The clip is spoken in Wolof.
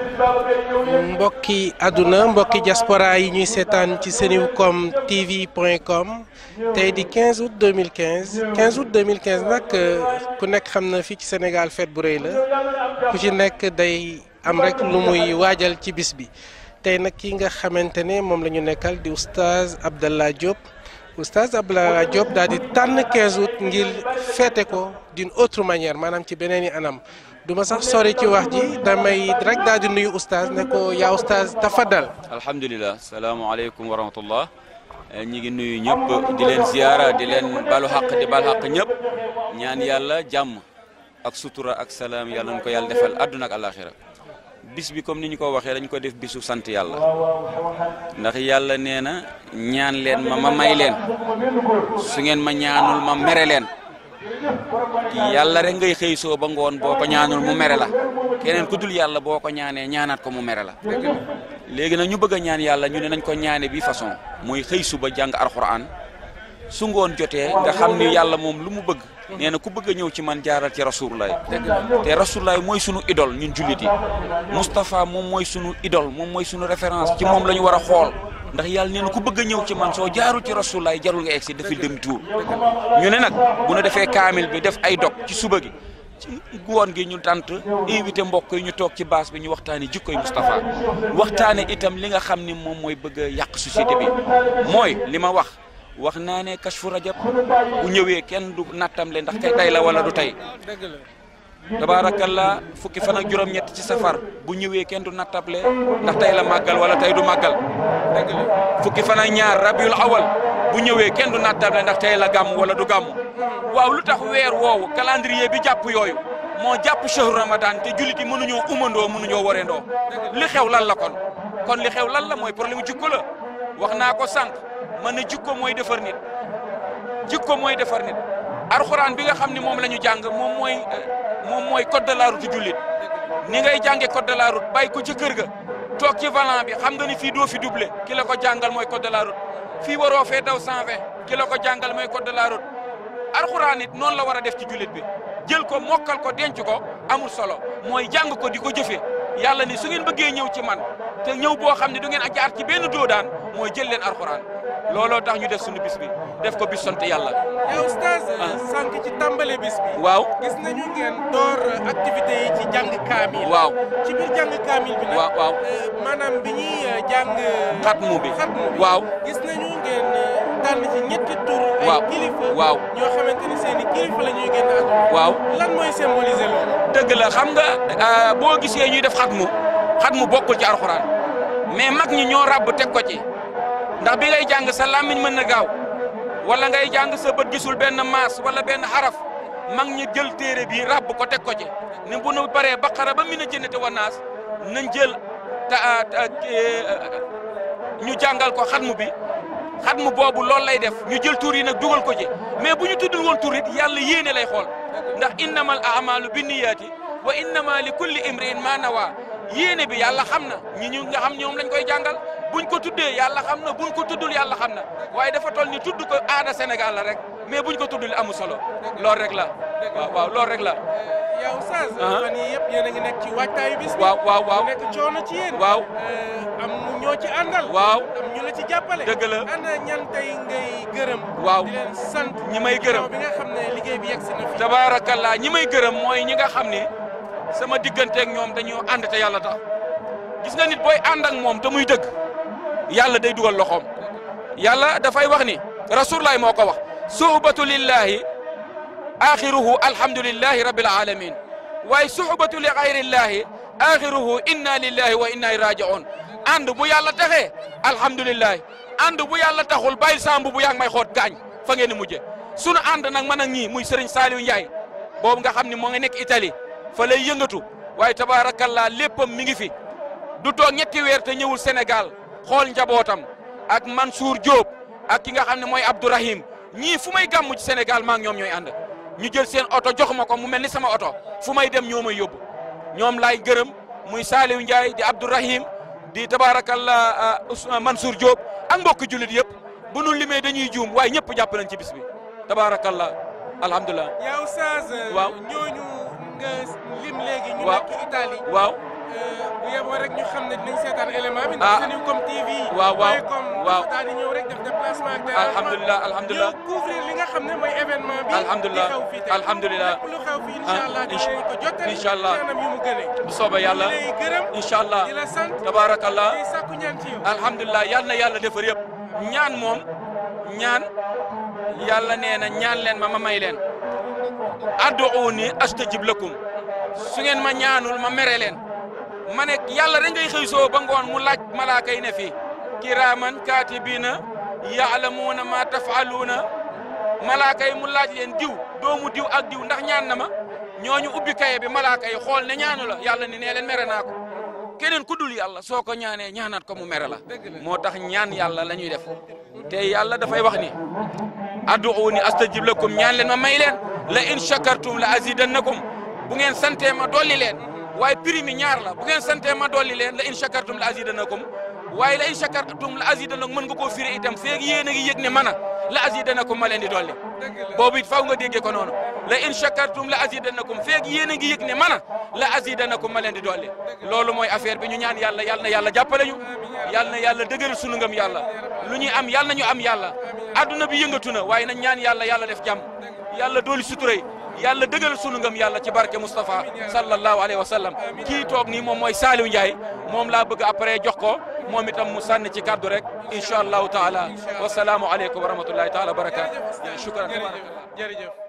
mbokki àdduna mbokki diaspora yi ñuy seetaan ci senewcom tv point com tey di 15 août 2015 15 août 2015 nag ku nekk xam na fii ci Sénégal fête bu rëy la ku ci nekk day am rek lu muy waajal ci bis bi tey nag ki nga xamante ne moom la ñu nekkal di oustaz Abdallah Diop oustaz Abdallah Diop daal di tànn 15 août ngir féete ko d'une autre manière maanaam ci beneen i anam du ma sax sori ci wax ji damay rek daal di nuyu oustaz ne ko yaa oustaz tafadal alhamdulilah salaamaaleykum wa rahmatullah ñi ngi nuyu ñëpp di leen ziyaara di leen balu xaq di bal xaq ñëpp ñaan yàlla jàmm ak sutura ak salaam yàlla nañu ko yàlla defal àdduna ak alaxira bis bi comme ni ñu ko waxee dañu ko def bisu sant yàlla ndax yàlla nee na ñaan leen ma ma may leen su ngeen ma ñaanul ma mere leen yàlla rek ngay xëy soo ba ngoon boo ko ñaanul mu mere la keneen ku dul yàlla boo ko ñaanee ñaanaat ko mu mere la léegi nag ñu bëgg a ñaan yàlla ñu ne nañ ko ñaane bi façon mooy xëy suba jàng alxuraan su ngoon jotee nga xam ni yàlla moom lu mu bëgg nee na ku bëgg a ñëw ci man jaaral ci rasulullaay te rasulullaay mooy sunu idole ñun jullit yi Moustapha moom mooy sunu idole moom mooy sunu référence ci moom la ñu war a xool ndax yàlla nee na ku bëgg a ñëw ci man soo jaarul ci rasulullaay jarul nga egsi dafi dem tuur ñu ne nag bu nu defee kaamil bi def ay dog ci suba gi ci ngoon gi ñu tant invité mbokk yi ñu toog ci baas bi ñu waxtaane jikkoy Moustapha waxtaane itam li nga xam ni moom mooy bëgg a yàq société bi mooy li ma wax wax naa ne kashfu rajab bu ñëwee kenn du nattam le ndax kay tey la wala du tey tabaarakallah fukki fan ak juróom-ñett ci safar bu ñëwee kenn du nattable ndax tey la màggal wala tey du màggal fukki fan ak ñaar rabiul awal bu ñëwee kenn du nattable ndax tey la gàmm wala du gàmm waaw lu tax weer woowu calendrier bi jàpp yooyu moo jàpp shahru ramadan te jullit yi mënuñoo umandoo mënuñoo wareendoo li xew lan la kon kon li xew lan la mooy problème jikko la wax naa ko sànq man ne jikko mooy defar nit jikko mooy defar nit alxuraan bi nga xam ne moom la ñu jàng moom mooy moom mooy code de la route jullit ni ngay jànge code de la route bàyyi ko ci kër ga toog ci volant bi xam nga ni fii doo fi doublé ki la ko jàngal mooy code de la route fii waroo fee daw 120 ki la ko jàngal mooy code de la route alxuraan it noonu la war a def ci jullit bi jël ko mokkal ko denc ko amul solo mooy jàng ko di ko jëfee yàlla ni su ngeen bëggee ñëw ci man te ñëw boo xam ne du ngeen a jaar ci benn doodaan mooy jël leen alxuraan looloo tax ñu def suñu bis bi def ko bis sant yàlla. yow oustaz sànq ci tàmbale bis bi. waaw gis nañu ngeen door activité yi ci jàng kaamil. waaw ci biir jàng kaamil bi nag. waaw waaw maanaam bi ñuy jàng. xatmu bi xatmu bi waaw. gis nañu ngeen tànn ci ñetti tur. waaw ay kilifa. waaw ñoo xamante ni seen i kilifa la ñuy génn ak. waaw lan mooy symboliser loolu. dëgg la xam nga boo gisee ñuy def xatmu xatmu bokkul ci alxuraan mais mag ñi ñoo ràbb teg ko ci ndax bi ngay jàng sa làmmiñ mën na gaaw wala ngay jàng sa bët gisul benn maas wala benn xaraf mag ñi jël téere bi ràbb ko teg ko ci ne bu nu paree baqara ba mina jënnati wa naas nañ jël ta ñu jàngal ko xatmu bi xatmu boobu loolu lay def ñu jël tur yi nag dugal ko ci mais bu ñu tuddul woon tur it yàlla yéene lay xool ndax innamal a'malu binniyaati wa innama li kulli imri'in ma nawa yéene bi yàlla xam na ñi ñu nga xam ñoom lañ koy jàngal buñ ko tuddee yàlla xam na buñ ko tuddul yàlla xam na waaye dafa toll ni tudd ko aada Sénégal la rek mais buñ ko tuddul amu solo loolu rek la waaw waaw loolu rek la. yow oustaz. fan yii yëpp yéen a ngi nekk ci waajtaayu bis bi. waaw waaw waaw mu nekk coono ci yéen. waaw am ñoo ci àndal. waaw am ñu la ci jàppale. dëgg la ana ñan tey ngay gërëm. waaw di leen sant. ñi may gërëm bi nga xam ne liggéey bi yegg si na fi. tabaarakallaa ñi may gërëm mooy ñi nga xam ni sama digganteeg ñoom dañoo ànd te yàlla tax gis nga nit booy ànd ak moom te muy dëgg yàlla day dugal loxoom yàlla dafay wax ni rasulullahi moo ko wax suhbatu lillahi axiruhu alhamdulillahi rabbil alamin waaye suhbatu li gayrillahi axiruhu inna lillahi wa inna ilayhi raji'un ànd bu yàlla taxee alhamdulillahi ànd bu yàlla taxul bàyyil sambu bu yaa ngi may xoot gaañ fa ngeen di mujje sunu ànd nag man ak ñii muy Serigne Saliou Ndiaye boobu nga xam ne moo ngi nekk Italie fa lay yëngatu waaye tabaarakallaa léppam mi ngi fi du toog ñetti weer te ñëwul Sénégal xool njabootam ak Mansour Diop ak ki nga xam ne mooy Abdourahim ñii fu may gàmmu ci Sénégal maa ngi ñoom ñooy ànd ñu jël seen oto jox ma ko mu mel ni sama oto fu may dem ñoo may yóbbu ñoom laay gërëm muy Saliou Ndiaye di Abdourahim di tabaarakallaa Mansour Diop ak mbokki jullit yëpp bu nu limee dañuy juum waaye ñëpp jàpp nañ ci bis bi tabaarakallaa alhamdulilah. yow Oustaz. waaw ñooñu nga lim léegi. ñu waaw nekk Italie. waaw bu yeboo rek ñu xam ne dinañ seetaan élément bi. Ah. ndax Sencom TV. waaw waaw point com waaw. dafa daal di ñëw rek def déplacement ak dérangement. alhamdulilah alhamdulilah ñëw couvrir li nga xam ne mooy événement bi. Alhamdulilah, di xew fii tey. alhamdulilah. lépp lu xew fii incha allah Ah, incha- dinañ ko jottali. incha allah. ci anam yu mu gënee. bu soobee yàlla di lay gërëm. incha allah di la sant. tabaarakallah di sàkku ñaan ci yow. alhamdulilah yal na yàlla defar yëpp ñaan moom ñaan yàlla nee na ñaan leen ma ma may leen adduuni astajib lakum su ngeen ma ñaanul ma mere leen ma ne yàlla rek ngay xëy soo ba ngoon mu laaj malaaka yi ne fii kiraaman kaatibiina yaalamuuna ma tafaluuna malaaka yi mu laaj leen diw doomu diw ak diw ndax ñaan na ma ñooñu ubbi kaye bi malaaka yi xool ne ñaanu la yàlla ni nee leen mere naa ko keneen ku dul yàlla soo ko ñaanee ñaanaat ko mu mere la moo tax ñaan yàlla la ñuy def te yàlla dafay wax ni adduuni astajib lakum ñaan leen ma may leen la in shakartum la azidannakum bu ngeen santee ma dolli leen waaye prix mi ñaar la bu ngeen santee ma dolli leen la in shakartum la azidannakum waaye la in shakartum la azidannakum mën nga koo firi itam feeg yéen a ngi yëg ne mana la azidannakum ma leen di dolli boobu it faw nga déggee ko noonu la in shakartum la azidannakum feeg yéen a ngi yëg ne mana la azidannakum ma leen di dolli loolu mooy affaire bi ñu ñaan yàlla yàlla na yàlla jàppale ñu yàlla na yàlla dëgëral sunu ngëm yàlla lu ñuy am yàlla na ñu am yàlla adduna bi yëngatu na waaye nañ ñaan yàlla yàlla def jàmm yàlla dooli suturay yàlla dëgëral sunu ngëm yàlla ci barke Moustapha sallallahu alayhi wa sallam kii toog nii moom mooy Saliou Ndiaye moom laa bëgg après jox ko moom itam mu sànni ci kaddu rek incha allahu taala wasalaamu aleykum wa rahmatullahi taala wa barakaatu shukran jërëjëf jërëjëf